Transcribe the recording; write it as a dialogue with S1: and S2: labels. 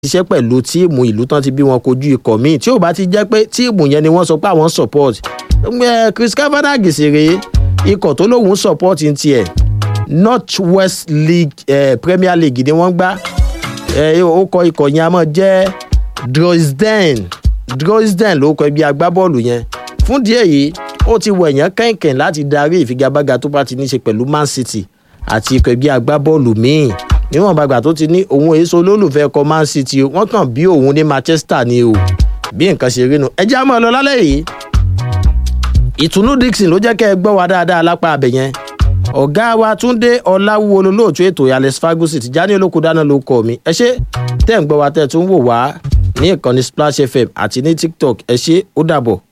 S1: ṣiṣẹ́ pẹ̀lú tíìmù ìlú tán ti bí wọn kojú ikọ̀ míì tí ò bá ti jẹ́ pé tíìmù yẹn ni wọ́n sọ pé àwọn support chris kavanagh sì rèé ikọ̀ tó lóun support ń tiẹ̀ north west league eh, premier league ni wọ́n gbá ó kọ ikọ̀ yẹn a máa jẹ́ droysden droysden ló kọ ibi agbábọ́ọ̀lù yẹn fún díẹ̀ yìí ó ti wọ èèyàn kẹ̀kẹ́ láti darí ìfigagbága tó bá ti ní ṣe pẹ̀lú man city àti ikọ̀ ẹgbẹ́ agbábọ́ọ̀lù míì níwọ̀n bàgbà tó ti ní òun èso olólùfẹ́ ọkọ̀ man city o wọ́n kàn bí òun ní manchester ni o bí nǹkan ṣe rí nu ẹjẹ́ àmọ́ lọ lálẹ́ yìí ìtùnú dixon ló jẹ́ kẹ́ ẹ gbọ́ wa dáadáa lápá abẹ yẹn ọ̀gá wa túndé ọláwúwo olóòtú ètò alex fagusi ti já ní olóko dáná ló kọ mi ẹ ṣe tẹ́ ń gbọ́ wa tẹ́ tún wò wá ní ìkànnì splash fm àti ní tiktok ẹ ṣe ó dàbọ̀.